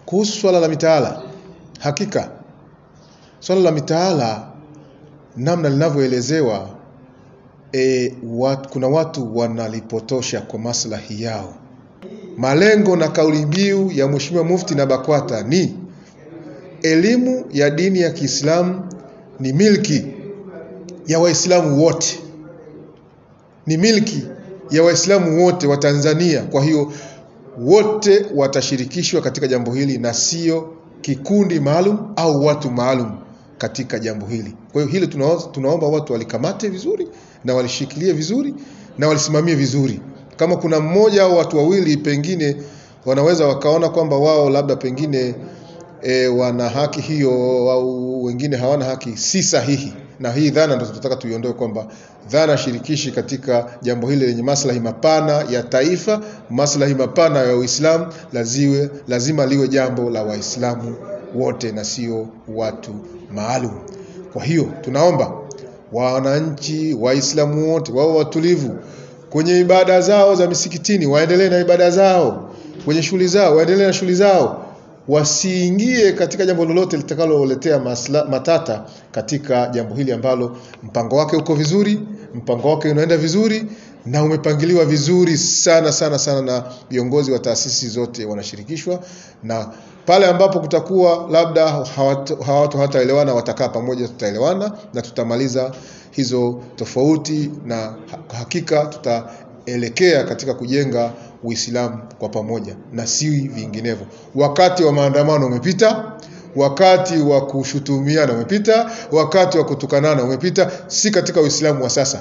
Kuhusu swala la mitaala, hakika swala la mitaala namna linavyoelezewa e, wat, kuna watu wanalipotosha kwa maslahi yao. Malengo na kauli mbiu ya Mheshimiwa Mufti na BAKWATA ni elimu ya dini ya Kiislamu ni milki ya Waislamu wote, ni milki ya Waislamu wote wa Tanzania. Kwa hiyo wote watashirikishwa katika jambo hili na sio kikundi maalum au watu maalum katika jambo hili. Kwa hiyo hili tunaomba, tunaomba watu walikamate vizuri na walishikilie vizuri na walisimamie vizuri. Kama kuna mmoja au watu wawili pengine wanaweza wakaona kwamba wao labda pengine e, wana haki hiyo au wengine hawana haki, si sahihi. Na hii dhana ndio tunataka tuiondoe, kwamba dhana shirikishi katika jambo hili lenye maslahi mapana ya taifa, maslahi mapana ya Uislamu, laziwe lazima liwe jambo la Waislamu wote na sio watu maalum. Kwa hiyo tunaomba wananchi Waislamu wote wao watulivu kwenye ibada zao za misikitini, waendelee na ibada zao, kwenye shughuli zao waendelee na shughuli zao, wasiingie katika jambo lolote litakaloletea matata katika jambo hili ambalo mpango wake uko vizuri, mpango wake unaenda vizuri na umepangiliwa vizuri sana sana sana, na viongozi wa taasisi zote wanashirikishwa, na pale ambapo kutakuwa labda hawatu hawataelewana, watakaa pamoja, tutaelewana na tutamaliza hizo tofauti, na hakika tutaelekea katika kujenga Uislamu kwa pamoja na si vinginevyo. Wakati wa maandamano umepita, wakati wa kushutumiana umepita, wakati wa kutukanana umepita, si katika Uislamu wa sasa.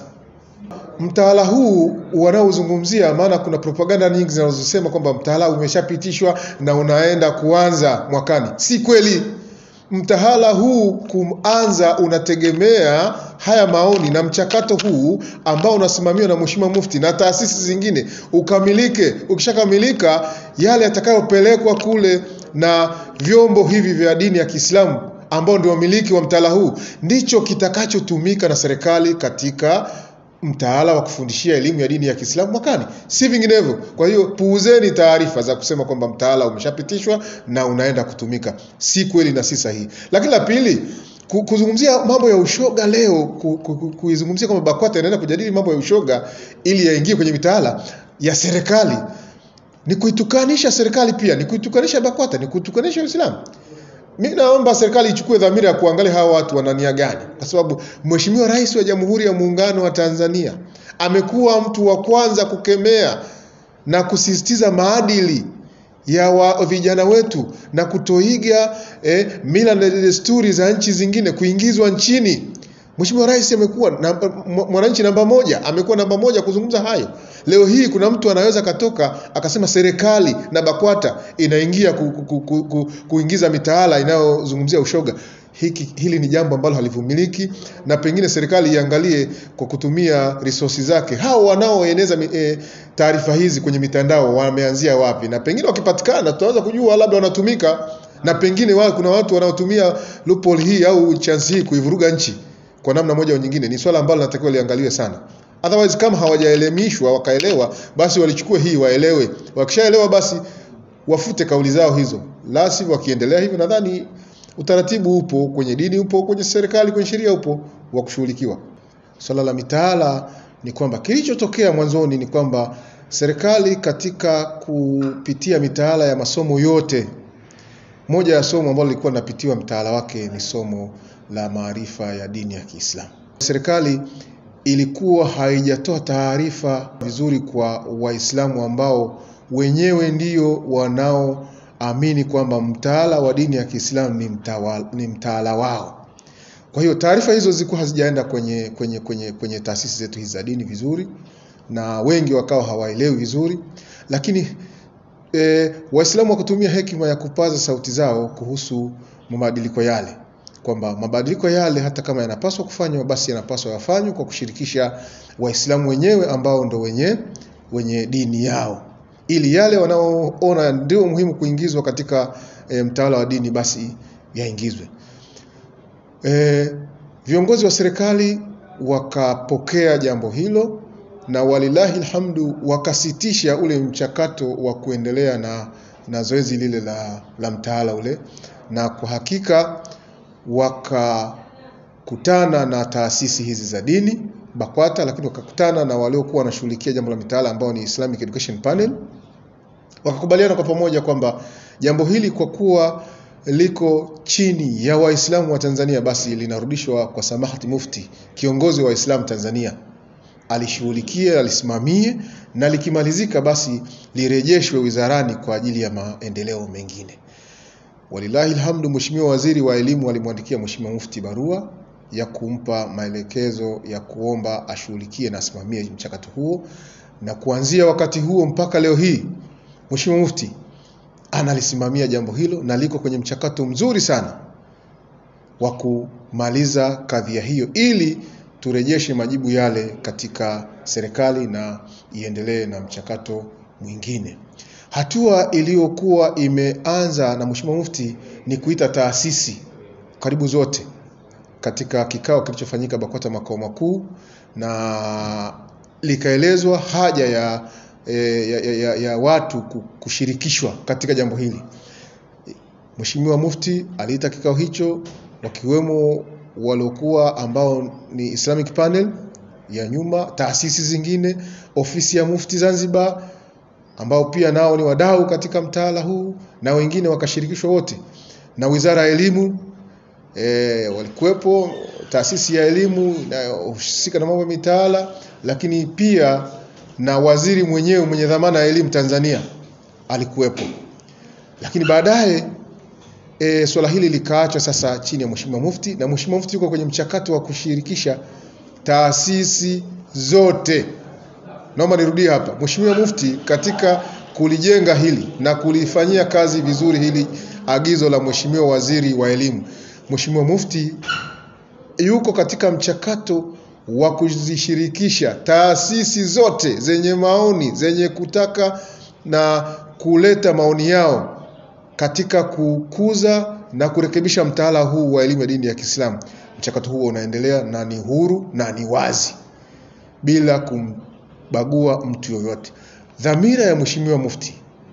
Mtaala huu wanaozungumzia, maana kuna propaganda nyingi zinazosema kwamba mtaala umeshapitishwa na unaenda kuanza mwakani. Si kweli. Mtaala huu kuanza unategemea haya maoni na mchakato huu ambao unasimamiwa na Mheshimiwa Mufti na taasisi zingine ukamilike. Ukishakamilika, yale yatakayopelekwa kule na vyombo hivi vya dini ya Kiislamu ambao ndio wamiliki wa mtaala huu ndicho kitakachotumika na serikali katika mtaala wa kufundishia elimu ya dini ya Kiislamu mwakani, si vinginevyo. Kwa hiyo puuzeni taarifa za kusema kwamba mtaala umeshapitishwa na unaenda kutumika, si kweli na si sahihi. Lakini la pili, kuzungumzia mambo ya ushoga leo, kuizungumzia kwamba BAKWATA inaenda kujadili mambo ya ushoga ili yaingie kwenye mitaala ya serikali ni kuitukanisha serikali, pia ni kuitukanisha BAKWATA, ni kuitukanisha Uislamu. Mimi naomba serikali ichukue dhamira ya kuangalia hawa watu wana nia gani, kwa sababu Mheshimiwa Rais wa Jamhuri ya Muungano wa Tanzania amekuwa mtu wa kwanza kukemea na kusisitiza maadili ya wa vijana wetu na kutoiga eh, mila na desturi za nchi zingine kuingizwa nchini. Mheshimiwa Rais amekuwa mwananchi namba moja, amekuwa namba moja kuzungumza hayo. Leo hii kuna mtu anaweza katoka akasema serikali na BAKWATA inaingia ku, ku, ku, ku, kuingiza mitaala inayozungumzia ushoga. Hiki, hili ni jambo ambalo halivumiliki, na pengine serikali iangalie kwa kutumia resources zake, hao wanaoeneza e, taarifa hizi kwenye mitandao wameanzia wapi, na pengine wakipatikana tutaweza kujua labda wanatumika, na pengine wa, kuna watu wanaotumia loophole hii au chance hii kuivuruga nchi kwa namna moja au nyingine. Ni swala ambalo linatakiwa liangaliwe sana. Otherwise, kama hawajaelimishwa wakaelewa, basi walichukue hii waelewe. Wakishaelewa basi wafute kauli zao hizo, la sivyo wakiendelea hivyo, nadhani utaratibu upo kwenye dini, upo kwenye serikali, kwenye sheria upo wa kushughulikiwa. Swala la mitaala ni kwamba kilichotokea mwanzoni ni kwamba serikali katika kupitia mitaala ya masomo yote, moja ya somo ambalo lilikuwa linapitiwa mtaala wake ni somo la maarifa ya dini ya Kiislamu. Serikali ilikuwa haijatoa taarifa vizuri kwa Waislamu ambao wenyewe ndio wanaoamini kwamba mtaala wa dini ya Kiislamu ni, ni mtaala wao. Kwa hiyo taarifa hizo zilikuwa hazijaenda kwenye, kwenye, kwenye, kwenye taasisi zetu hizi za dini vizuri, na wengi wakawa hawaelewi vizuri, lakini e, Waislamu wakatumia hekima ya kupaza sauti zao kuhusu mabadiliko yale kwamba mabadiliko yale hata kama yanapaswa kufanywa basi yanapaswa yafanywe kwa kushirikisha Waislamu wenyewe ambao ndo wenye wenye dini yao, ili yale wanaoona ndio muhimu kuingizwa katika e, mtaala wa dini basi yaingizwe. E, viongozi wa serikali wakapokea jambo hilo na walilahi alhamdu wakasitisha ule mchakato wa kuendelea na na zoezi lile la, la mtaala ule, na kwa hakika wakakutana na taasisi hizi za dini BAKWATA, lakini wakakutana na waliokuwa wanashughulikia jambo la mitaala ambao ni Islamic Education Panel, wakakubaliana kwa pamoja kwamba jambo hili kwa kuwa liko chini ya Waislamu wa Tanzania, basi linarudishwa kwa samahati Mufti, kiongozi wa Waislamu Tanzania, alishughulikie, alisimamie, na likimalizika basi lirejeshwe wizarani kwa ajili ya maendeleo mengine. Walillahi alhamdu, Mheshimiwa Waziri wa Elimu alimwandikia Mheshimiwa Mufti barua ya kumpa maelekezo ya kuomba ashughulikie na asimamie mchakato huo, na kuanzia wakati huo mpaka leo hii Mheshimiwa Mufti analisimamia jambo hilo na liko kwenye mchakato mzuri sana wa kumaliza kadhia hiyo ili turejeshe majibu yale katika serikali na iendelee na mchakato mwingine. Hatua iliyokuwa imeanza na Mheshimiwa Mufti ni kuita taasisi karibu zote katika kikao kilichofanyika BAKWATA makao makuu, na likaelezwa haja ya, ya, ya, ya, ya watu kushirikishwa katika jambo hili. Mheshimiwa Mufti aliita kikao hicho wakiwemo waliokuwa ambao ni Islamic Panel ya nyuma, taasisi zingine, ofisi ya Mufti Zanzibar ambao pia nao ni wadau katika mtaala huu na wengine wakashirikishwa wote, na Wizara ya Elimu e, walikuwepo taasisi ya elimu inayohusika na mambo ya mitaala, lakini pia na waziri mwenyewe mwenye dhamana ya elimu Tanzania alikuwepo. Lakini baadaye e, swala hili likaachwa sasa chini ya Mheshimiwa Mufti, na Mheshimiwa Mufti yuko kwenye mchakato wa kushirikisha taasisi zote. Naomba nirudie hapa, Mheshimiwa Mufti katika kulijenga hili na kulifanyia kazi vizuri hili agizo la Mheshimiwa Waziri wa Elimu, Mheshimiwa Mufti yuko katika mchakato wa kuzishirikisha taasisi zote zenye maoni zenye kutaka na kuleta maoni yao katika kukuza na kurekebisha mtaala huu wa elimu ya dini ya Kiislamu. Mchakato huo unaendelea na ni huru na ni wazi bila kumbagua mtu yoyote. Dhamira ya Mheshimiwa Mufti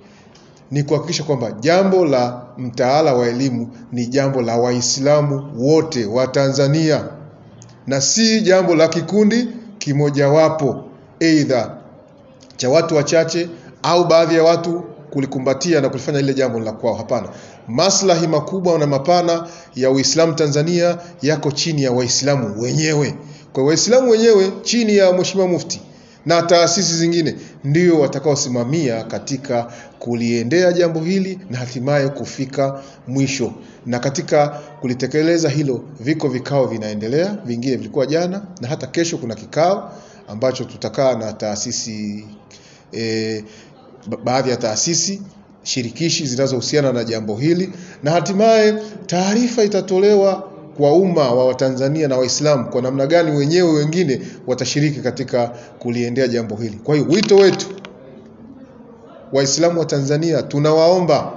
ni kuhakikisha kwamba jambo la mtaala wa elimu ni jambo la Waislamu wote wa Tanzania na si jambo la kikundi kimojawapo, aidha cha watu wachache au baadhi ya watu kulikumbatia na kulifanya ile jambo la kwao. Hapana, maslahi makubwa na mapana ya Uislamu Tanzania yako chini ya Waislamu wenyewe. Kwa Waislamu wenyewe chini ya Mheshimiwa Mufti na taasisi zingine ndio watakaosimamia katika kuliendea jambo hili na hatimaye kufika mwisho. Na katika kulitekeleza hilo, viko vikao vinaendelea, vingine vilikuwa jana na hata kesho kuna kikao ambacho tutakaa na taasisi e, baadhi ya taasisi shirikishi zinazohusiana na jambo hili, na hatimaye taarifa itatolewa kwa umma wa Watanzania na Waislamu kwa namna gani wenyewe wengine watashiriki katika kuliendea jambo hili. Kwa hiyo wito wetu Waislamu wa Tanzania, tunawaomba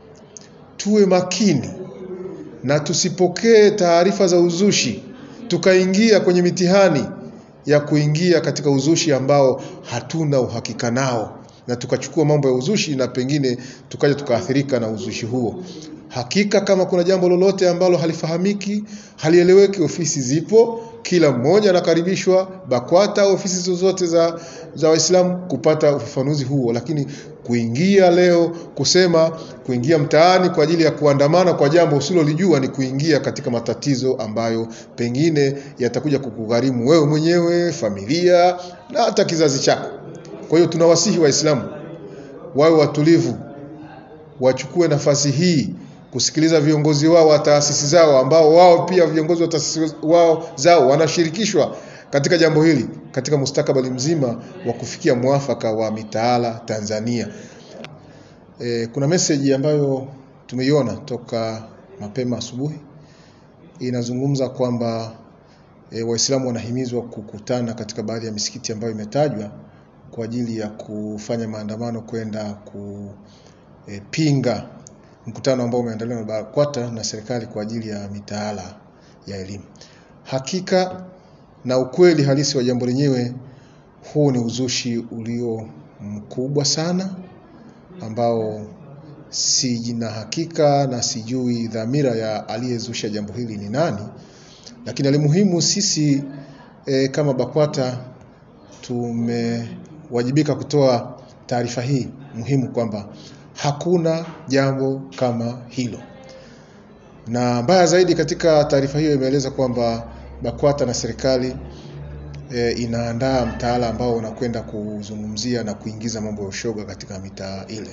tuwe makini na tusipokee taarifa za uzushi tukaingia kwenye mitihani ya kuingia katika uzushi ambao hatuna uhakika nao na tukachukua mambo ya uzushi na pengine tukaja tukaathirika na uzushi huo. Hakika kama kuna jambo lolote ambalo halifahamiki, halieleweki, ofisi zipo, kila mmoja anakaribishwa BAKWATA, ofisi zozote za, za Waislamu kupata ufafanuzi huo. Lakini kuingia leo kusema kuingia mtaani kwa ajili ya kuandamana kwa jambo usilolijua ni kuingia katika matatizo ambayo pengine yatakuja kukugharimu wewe mwenyewe, familia na hata kizazi chako. Kwa hiyo tunawasihi Waislamu wawe watulivu, wachukue nafasi hii kusikiliza viongozi wao wa taasisi zao ambao wao pia viongozi wa taasisi wao zao wanashirikishwa katika jambo hili katika mustakabali mzima wa kufikia mwafaka wa mitaala Tanzania. E, kuna meseji ambayo tumeiona toka mapema asubuhi inazungumza kwamba e, Waislamu wanahimizwa kukutana katika baadhi ya misikiti ambayo imetajwa kwa ajili ya kufanya maandamano kwenda kupinga mkutano ambao umeandaliwa na BAKWATA na serikali kwa ajili ya mitaala ya elimu. Hakika na ukweli halisi wa jambo lenyewe, huu ni uzushi ulio mkubwa sana ambao sina hakika na sijui dhamira ya aliyezusha jambo hili ni nani, lakini alimuhimu sisi e, kama BAKWATA tumewajibika kutoa taarifa hii muhimu kwamba hakuna jambo kama hilo, na mbaya zaidi, katika taarifa hiyo imeeleza kwamba BAKWATA na serikali e, inaandaa mtaala ambao unakwenda kuzungumzia na kuingiza mambo ya ushoga katika mitaa ile.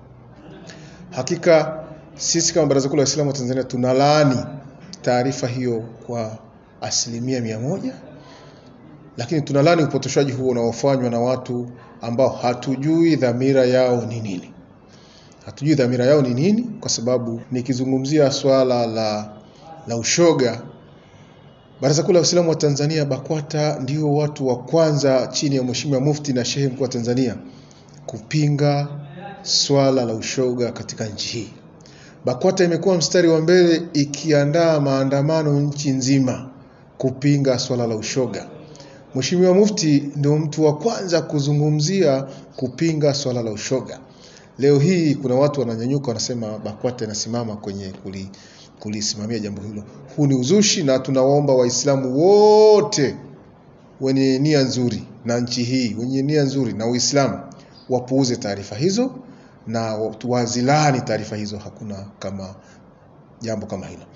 Hakika sisi kama Baraza Kuu la Waislamu wa Tanzania tunalaani taarifa hiyo kwa asilimia mia moja, lakini tunalaani upotoshaji huo unaofanywa na watu ambao hatujui dhamira yao ni nini. Hatujui dhamira yao ni nini, kwa sababu nikizungumzia swala la, la ushoga Baraza Kuu la Waislamu wa Tanzania BAKWATA ndio watu wa kwanza chini ya Mheshimiwa Mufti na Shehe Mkuu wa Tanzania kupinga swala la ushoga katika nchi hii. BAKWATA imekuwa mstari wa mbele ikiandaa maandamano nchi nzima kupinga swala la ushoga. Mheshimiwa Mufti ndio mtu wa kwanza kuzungumzia kupinga swala la ushoga. Leo hii kuna watu wananyanyuka wanasema BAKWATA inasimama kwenye kuli, kulisimamia jambo hilo. Huu ni uzushi, na tunawaomba Waislamu wote wenye nia nzuri na nchi hii, wenye nia nzuri na Uislamu wapuuze taarifa hizo na wazilani taarifa hizo. Hakuna kama jambo kama hilo.